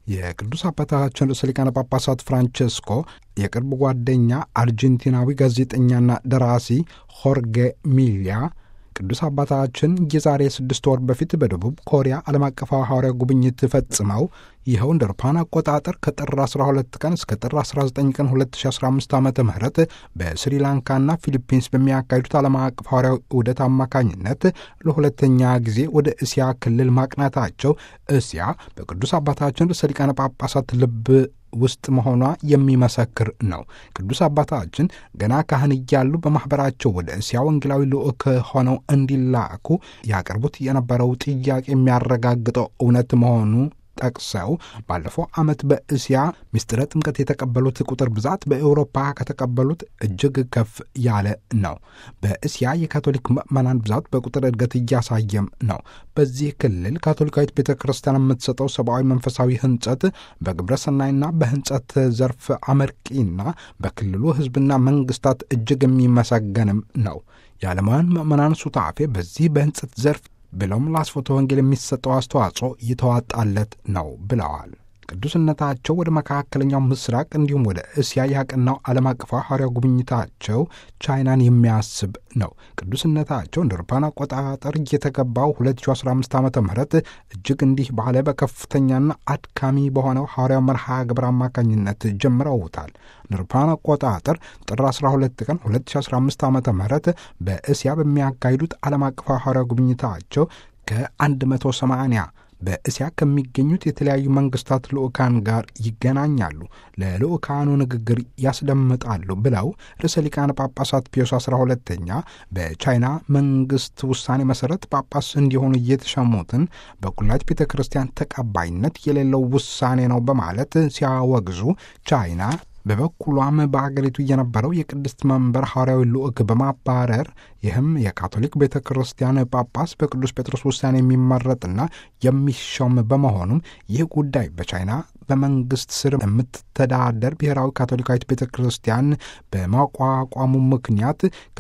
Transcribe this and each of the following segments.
የቅዱስ አባታችን ርዕሰ ሊቃነ ጳጳሳት ፍራንቼስኮ የቅርብ ጓደኛ አርጀንቲናዊ ጋዜጠኛና ደራሲ ሆርጌ ሚሊያ ቅዱስ አባታችን የዛሬ ስድስት ወር በፊት በደቡብ ኮሪያ ዓለም አቀፋዊ ሐዋርያ ጉብኝት ፈጽመው ይኸው እንደ አውሮፓውያን አቆጣጠር ከጥር 12 ቀን እስከ ጥር 19 ቀን 2015 ዓ ም በስሪላንካና ፊሊፒንስ በሚያካሂዱት ዓለም አቀፍ ሐዋርያዊ ዑደት አማካኝነት ለሁለተኛ ጊዜ ወደ እስያ ክልል ማቅናታቸው እስያ በቅዱስ አባታችን ርዕሰ ሊቃነ ጳጳሳት ልብ ውስጥ መሆኗ የሚመሰክር ነው። ቅዱስ አባታችን ገና ካህን እያሉ በማኅበራቸው ወደ እስያ ወንጌላዊ ልዑክ ሆነው እንዲላኩ ያቀርቡት የነበረው ጥያቄ የሚያረጋግጠው እውነት መሆኑ ጠቅሰው ባለፈው ዓመት በእስያ ምስጢረ ጥምቀት የተቀበሉት ቁጥር ብዛት በኤውሮፓ ከተቀበሉት እጅግ ከፍ ያለ ነው። በእስያ የካቶሊክ ምዕመናን ብዛት በቁጥር እድገት እያሳየም ነው። በዚህ ክልል ካቶሊካዊት ቤተ ክርስቲያን የምትሰጠው ሰብአዊ መንፈሳዊ ህንጸት በግብረ ሰናይና በህንጸት ዘርፍ አመርቂና በክልሉ ህዝብና መንግስታት እጅግ የሚመሰገንም ነው። የዓለማውያን ምዕመናን ሱታፌ በዚህ በህንጸት ዘርፍ ብለውም ለአስፎተ ወንጌል የሚሰጠው አስተዋጽኦ እየተዋጣለት ነው ብለዋል። ቅዱስነታቸው ወደ መካከለኛው ምስራቅ እንዲሁም ወደ እስያ ያቀናው ዓለም አቀፋዊ ሐዋርያ ጉብኝታቸው ቻይናን የሚያስብ ነው። ቅዱስነታቸው እንደ አውሮፓውያን አቆጣጠር እየተገባው 2015 ዓ ም እጅግ እንዲህ ባለ በከፍተኛና አድካሚ በሆነው ሐዋርያው መርሃ ግብር አማካኝነት ጀምረውታል። እንደ አውሮፓውያን አቆጣጠር ጥር 12 ቀን 2015 ዓ ም በእስያ በሚያካሂዱት ዓለም አቀፋዊ ሐዋርያ ጉብኝታቸው ከ180 በእስያ ከሚገኙት የተለያዩ መንግስታት ልዑካን ጋር ይገናኛሉ፣ ለልዑካኑ ንግግር ያስደምጣሉ ብለው ርዕሰ ሊቃነ ጳጳሳት ፒዮስ 12ተኛ በቻይና መንግስት ውሳኔ መሰረት ጳጳስ እንዲሆኑ እየተሸሙትን በኩላሊት ቤተ ክርስቲያን ተቀባይነት የሌለው ውሳኔ ነው በማለት ሲያወግዙ ቻይና በበኩሏም በአገሪቱ የነበረው የቅድስት መንበር ሐዋርያዊ ልዑክ በማባረር ይህም የካቶሊክ ቤተ ክርስቲያን ጳጳስ በቅዱስ ጴጥሮስ ውሳኔ የሚመረጥና የሚሾም በመሆኑም ይህ ጉዳይ በቻይና በመንግስት ስር የምትተዳደር ብሔራዊ ካቶሊካዊት ቤተ ክርስቲያን በማቋቋሙ ምክንያት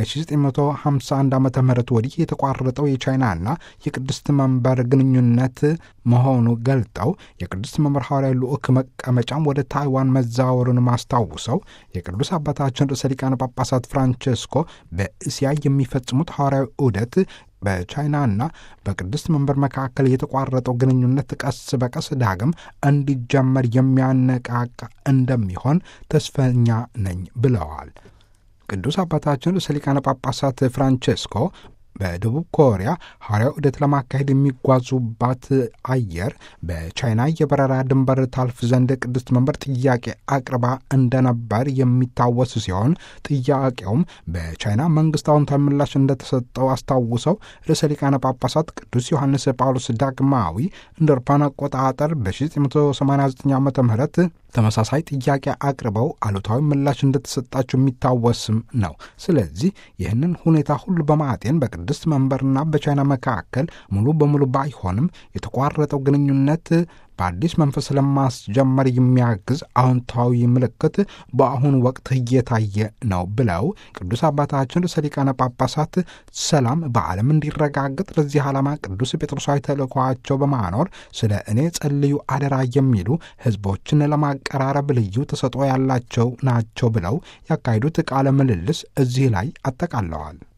ከ1951 ዓ ም ወዲህ የተቋረጠው የቻይናና የቅድስት መንበር ግንኙነት መሆኑ ገልጠው የቅድስት መንበር ሐዋርያዊ ልዑክ መቀመጫም ወደ ታይዋን መዛወሩን ማስታውሰው የቅዱስ አባታችን ርዕሰ ሊቃነ ጳጳሳት ፍራንቼስኮ በእስያ የሚፈጽሙት ሐዋርያዊ ዑደት በቻይናና በቅድስት መንበር መካከል የተቋረጠው ግንኙነት ቀስ በቀስ ዳግም እንዲጀመር የሚያነቃቃ እንደሚሆን ተስፈኛ ነኝ ብለዋል። ቅዱስ አባታችን ርዕሰ ሊቃነ ጳጳሳት ፍራንቼስኮ በደቡብ ኮሪያ ሐዋርያዊ ዑደት ለማካሄድ የሚጓዙባት አየር በቻይና የበረራ ድንበር ታልፍ ዘንድ ቅድስት መንበር ጥያቄ አቅርባ እንደነበር የሚታወስ ሲሆን ጥያቄውም በቻይና መንግስት አዎንታዊ ምላሽ እንደተሰጠው አስታውሰው ርዕሰ ሊቃነ ጳጳሳት ቅዱስ ዮሐንስ ጳውሎስ ዳግማዊ እንደ አውሮፓውያን አቆጣጠር በ1989 ዓ ም ተመሳሳይ ጥያቄ አቅርበው አሉታዊ ምላሽ እንደተሰጣቸው የሚታወስም ነው። ስለዚህ ይህንን ሁኔታ ሁሉ በማጤን በቅድስት መንበርና በቻይና መካከል ሙሉ በሙሉ ባይሆንም የተቋረጠው ግንኙነት በአዲስ መንፈስ ለማስጀመር የሚያግዝ አዎንታዊ ምልክት በአሁኑ ወቅት እየታየ ነው ብለው ቅዱስ አባታችን ርዕሰ ሊቃነ ጳጳሳት ሰላም በዓለም እንዲረጋገጥ ለዚህ ዓላማ ቅዱስ ጴጥሮሳዊ ተልእኮአቸው በማኖር ስለ እኔ ጸልዩ አደራ የሚሉ ሕዝቦችን ለማቀራረብ ልዩ ተሰጥኦ ያላቸው ናቸው ብለው ያካሄዱት ቃለ ምልልስ እዚህ ላይ አጠቃለዋል።